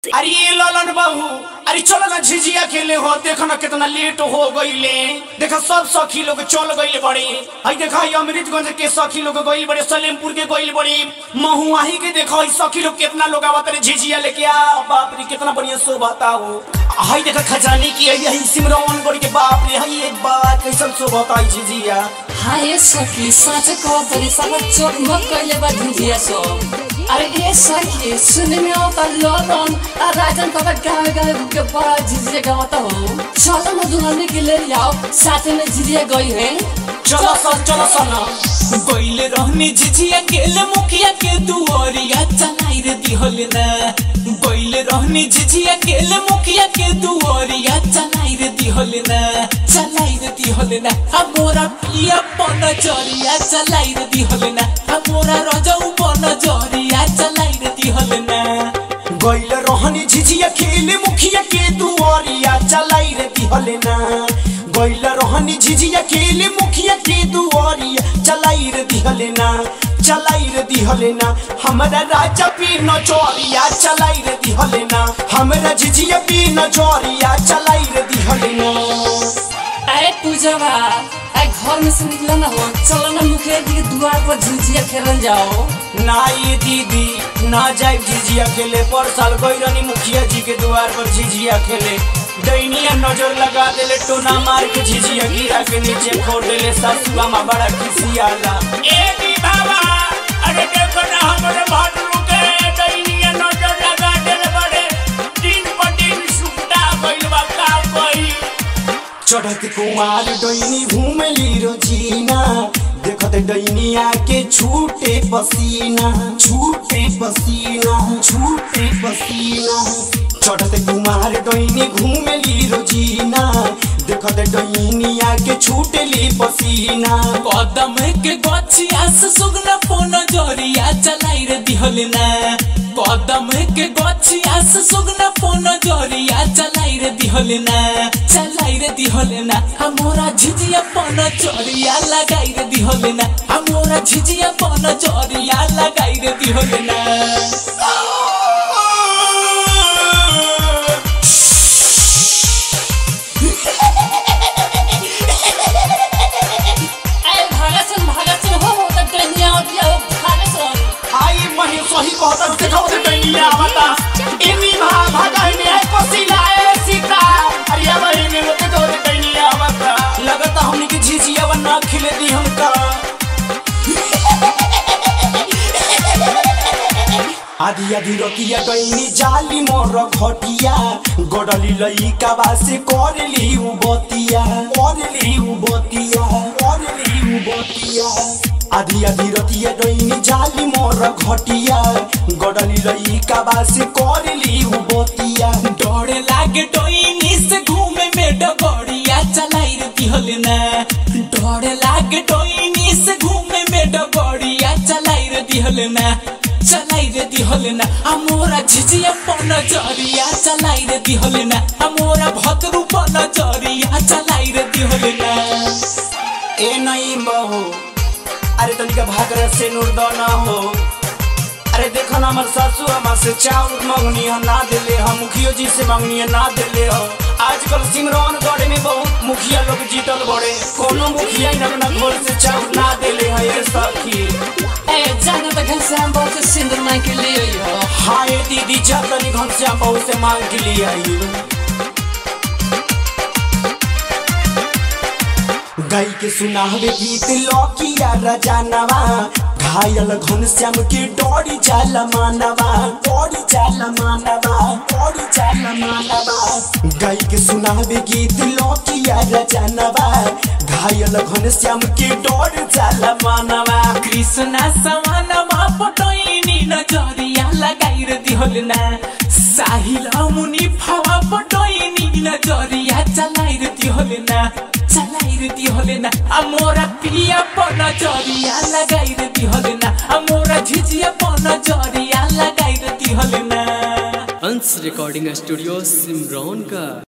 अरे ये ललन बाबू अरे चलो ना झिझिया खेले हो देखो ना कितना लेट हो गईले देखो सब सखी लोग चल गईले बड़े आई देखो ये अमृतगंज के सखी लोग गईल बड़े सलेमपुर के गईल बड़े महुआही के देखो ई सखी लोग कितना लोग आवत रे झिझिया लेके आ बाप रे कितना बढ़िया शोभा हो हाय देखो खजाने की यही सिमरन गढ़ के बाप रे हाय एक बात कैसन शोभा है झिझिया हाय सखी साँच कह तरी सब चोट मत कहिले बा झुझिया सो अरे ये सखी सुने में आता ललन आ राजन तब गावे गावे के बड़ा झिझिया गावता हो चलो ना दुल्हन के ले जाओ साथ में झिझिया गई है चलो सर चलो सना गईले रहने झिझिया गेले मुखिया के दुआरिया चलाई रे दिहल ना गईले रहने झिझिया गेले मुखिया के दुआरिया चलाई रे दिहल ना चलाई रे दिहल ना हमोरा पिया पन जरिया चलाई रे दिहल ना हमोरा रजऊ पन जरिया चलाई रे दिहल ना गैल रहनी झिझिया खेले मुखिया के दुआरिया चलाई रे दिहले ना गैल रहनी झिझिया खेले मुखिया के दुआरिया चलाई रे दिहले ना चलाई रे दिहले ना हमरा राजा पी नचोरिया चलाई रे दिहले ना हमरा झिझिया पी नचोरिया चलाई रे दिहले ना अरे पूजवा अरे घर में से निकला ना हो चलो ना मुखिया जी के द्वार पर झुझिया खेलन जाओ ना ये दीदी ना जाए झिझिया खेले पर साल गई रहनी मुखिया जी के द्वार पर झिझिया खेले दैनिया नजर लगा देले टोना मार के झिझिया गिरा के नीचे फोड़ देले सासुआ माँ बड़ा खिसियाला ए दी बाबा अरे देखो ना हमरे भाटरू के दैनिया नजर लगा देले बड़े दिन पर दिन सुखता गइल बा का कोई चढ़त कुमार डैनी घूमली रोजीना देखत डैनिया के छूटे पसीना छूटे पसीना छूटे पसीना चढ़त कुमार डैनी घूमली रोजीना देखत डैनिया के छूटली पसीना कदम के गछिया से सुगना पोन जरिया चलाई रे दिहल ना कदम के गछिया से सुगना पोन जरिया चलाई रे दिहल ना चलाई रे दिहल ना हमोरा झिझिया पोन जरिया लगाई रे दिहल ना हमोरा झिझिया पोन जरिया लगाई रे दिहल ना अरे भागा सुन भागा सुन हो हो तक ट्रेनिया होती है भागा सुन आई मही सही कहता देखो से डैनिया आवता इनी भा भागा में आई पसीना ए सीता अरे अब इने मत तो डैनिया आवता लगता हमनी के झिझिया बना खिले दी हमका आधी आधी रोटिया डैनी जाली मोर घटिया गडली लइका बासे करली उ बतिया करली उ बतिया करली उ बतिया आधी आधी रतिया डैनी जाली मोर घटिया गडली लइका बासे करली उ बतिया डोरे लागे डोइनी से घूमे में डगड़िया चलाई रे दिहल ना डोरे लागे डोइनी से घूमे में डगड़िया चलाई रे दिहल ना चलाई रे दिहल ना हमोरा झिझिया पन जरिया चलाई रे दिहल ना हमोरा भतरू पन जरिया चलाई रे दिहल ना ए नहीं बहो अरे तनिका भागर से नुरदाना हो अरे देखो ना हमार सासू हमार से चाउर मंगनी है ना दिले हम मुखियो जी से मंगनी है ना दिले हो आजकल सिमरन गढ़ में बहुत मुखिया लोग जीतल बड़े कोनो मुखिया ही ना अपना घर से चाउर ना दिले है ये सखी ए जाना तो घर से हम बहुत सिंदूर मांग के ले आई हो हाय दीदी जा तनी घर से हम बहुत से मांग के लिए आई गाय के सुनावे गीत लौकिया रजानवा घायल घनश्याम के डोरी जाल मानवा डोरी जाल मानवा डोरी जाल मानवा गाय के सुनावे गीत लौकिया रजानवा घायल घनश्याम के डोरी जाल मानवा कृष्णा समानमा पटोइनी नजरिया लगाई रे दिहल ना साहिल मुनि फवा पटोइनी नजरिया चलाई रे दिहल ना चलाई रे दिहल ना अमोरा पिया पन जरिया लगाई रे दिहल ना अमोरा झिझिया पन जरिया लगाई रे दिहल ना अंश रिकॉर्डिंग स्टूडियो सिमरौन का